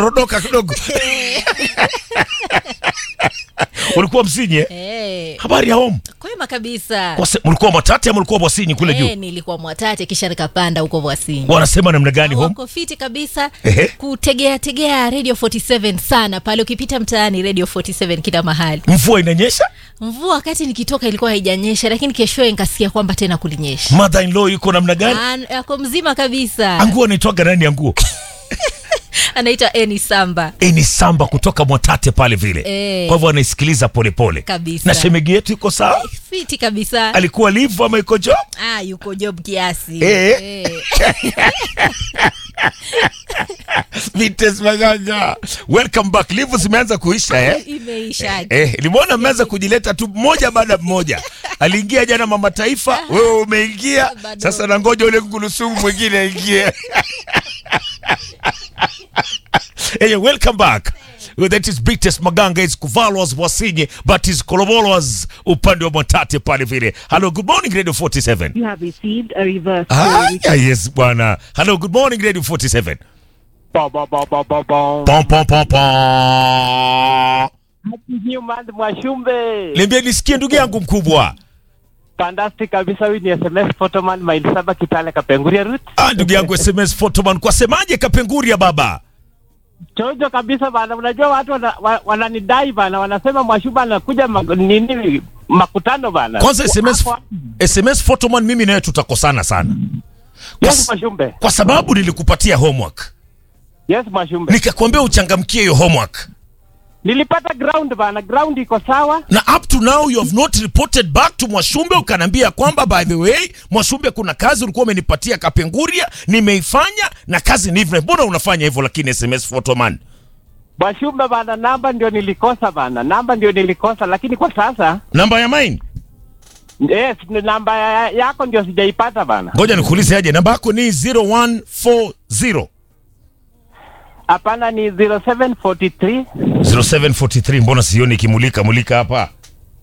rodoka kidogo ulikuwa msinyi eh? Eh, habari ya home kwema kabisa. Kwa se- mlikuwa mwatate ama mlikuwa bwasinyi kule Eh, juu nilikuwa Mwatate kisha nikapanda huko Bwasini. wanasema namna gani home Wako fiti kabisa Ehe. kutegea tegea Radio 47 sana pale, ukipita mtaani Radio 47 kila mahali. mvua inanyesha Mvua wakati nikitoka ilikuwa haijanyesha, lakini keshoe nikasikia kwamba tena kulinyesha. mother in law yuko namna gani An- Ako mzima kabisa, anguo anaitwaga nani anguo anaitwa Eni Samba Eh, ni samba kutoka mwatate pale vile Eh. kwa hivyo anaisikiliza polepole Kabisa. na shemegi yetu iko sawa fiti kabisa. alikuwa livu ama iko job Ah, yuko job kiasi Eh. Eh. Vites Maganga, welcome back. Livu zimeanza kuisha eh? Imeisha. Eh, nimeona mmeanza kujileta tu mmoja baada ya mmoja. Aliingia jana mama taifa, wewe umeingia Bado. sasa, na ngoja ule ngulusumu mwingine aingie. hey, welcome back. Well, that is Bites Maganga is Kuvalos Wasinye but is Kolobolos upande wa Mwatate pale vile. Hello, good morning Radio 47. You have received a reverse Ah, call. yes bwana. Hello, good morning Radio 47. Ba, ba, ba, ba, ba, ba. Pom pom pom pom. Happy New Month Mwashumbe. Niambie nisikie ndugu yangu mkubwa. Fantastic kabisa huyu ni SMS Photoman maili saba Kitale Kapenguria route. Ah, ndugu yangu SMS Photoman, kwa semaje Kapenguria baba? Chojo kabisa bana, unajua watu wana- wa- wananidai bana, wanasema Mwashumbe anakuja ma, nini makutano bana. Kwanza SMS Hapo- SMS Photoman, mimi nawe tutakosana sana kwa, Yes s- Mwashumbe. kwa sababu nilikupatia homework Yes Mwashumbe. nikakwambia uchangamkie hiyo homework Nilipata ground bana, ground iko sawa. na up to now you have not reported back to Mwashumbe ukaniambia kwamba by the way Mwashumbe, kuna kazi ulikuwa umenipatia Kapenguria, nimeifanya na kazi ni hivyo. Mbona unafanya hivyo lakini SMS Photoman? Mwashumbe bana, namba ndio nilikosa bana, namba ndio nilikosa, lakini kwa sasa Namba ya mine, yes, ni namba ya- yako ndio sijaipata bana. ngoja nikuulize aje, namba yako ni 0140 Hapana, ni 0743 0743 mbona sioni ikimulika mulika hapa hapa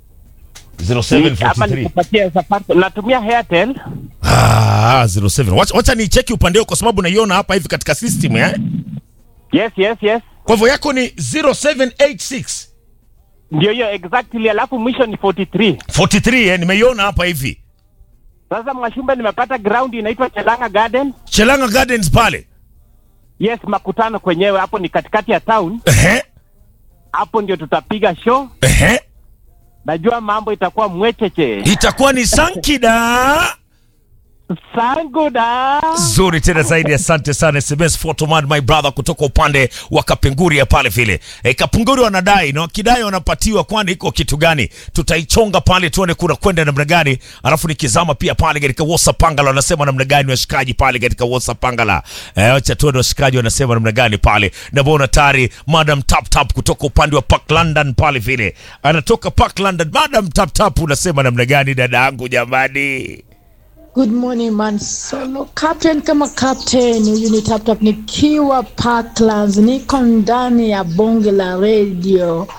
0743 nikupatia Safaricom. Natumia Airtel. ah 07 wacha, wacha ni cheki upande wako kwa sababu naiona hapa hivi katika system eh Yes, yes, yes. kwa hivyo yako ni 0786 Ndio hiyo exactly, alafu mwisho ni 43. 43 eh nimeiona hapa hivi Sasa Mwashumbe, nimepata ground inaitwa Chelanga Garden. Chelanga Gardens pale Yes, makutano kwenyewe hapo ni katikati ya town. ehe Hapo ndio tutapiga show. ehe Najua mambo itakuwa mwecheche. itakuwa ni sankida Sanguda. zuri tena zaidi asante sana sms photoman my brother kutoka upande wa kapenguria pale vile e, kapenguria wanadai na wakidai wanapatiwa kwani iko kitu gani tutaichonga pale tuone kuna kwenda namna gani alafu nikizama pia pale katika whatsapp pangala wanasema namna gani washikaji pale katika whatsapp pangala eh, wacha tuone washikaji wanasema namna gani pale naona tayari madam tap tap kutoka upande wa park london pale vile anatoka park london madam tap tap unasema namna gani dada yangu jamani Good morning man solo captain kama captain huyu ni tap tap nikiwa Parklands niko ndani ya bonge la radio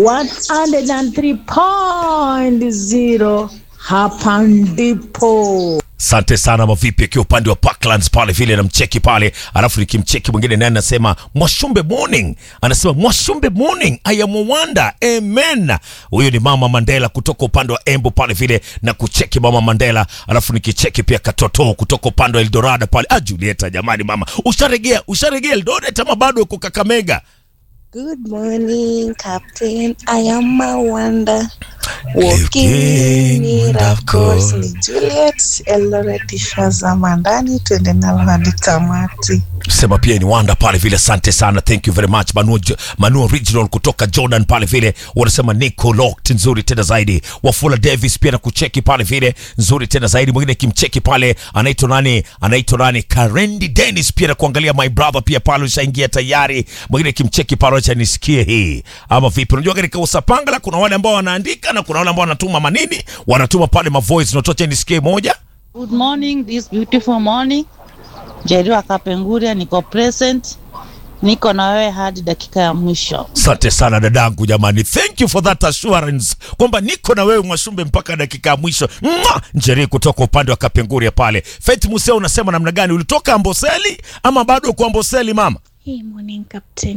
103.0 hapa ndipo Asante sana mavipi, akiwa upande wa Parklands pale vile namcheki pale, alafu nikimcheki mwingine naye anasema Mwashumbe morning, anasema Mwashumbe morning, I am Wanda, amen. Huyo ni mama Mandela kutoka upande wa Embu pale vile na kucheki mama Mandela, alafu nikicheki pia Katoto kutoka upande wa Eldorado pale. Ah, Julieta jamani, mama usharegea, usharegea Eldoret ama bado uko Kakamega? Good morning, Captain. I am Mawanda. Looking Walking it, of course, wonderful. ni Juliet Eldoret ishazama ndani, tuende nalo hadi tamati. sema pia ni wanda pale vile asante sana thank you very much manu, manu original kutoka jordan pale vile wanasema niko locked nzuri tena zaidi wafula davis pia na kucheki pale vile nzuri tena zaidi mwingine kimcheki pale anaitwa nani anaitwa nani karendi dennis pia na kuangalia my brother pia pale ushaingia tayari mwingine kimcheki pale acha nisikie hii ama vipi unajua katika usapangala kuna wale ambao wanaandika na kuna wale ambao wanatuma manini wanatuma pale mavoice notocha nisikie moja Good morning, this beautiful morning. Jeriwa Kapenguria, niko present, niko na wewe hadi dakika ya mwisho. Asante sana dadangu, jamani, thank you for that assurance kwamba niko na wewe Mwashumbe mpaka dakika ya mwisho. Mwah! Njeri kutoka upande wa Kapenguria pale. Faith Museo, unasema namna gani? Ulitoka Amboseli ama bado uko Amboseli mama? Hey, morning, Captain.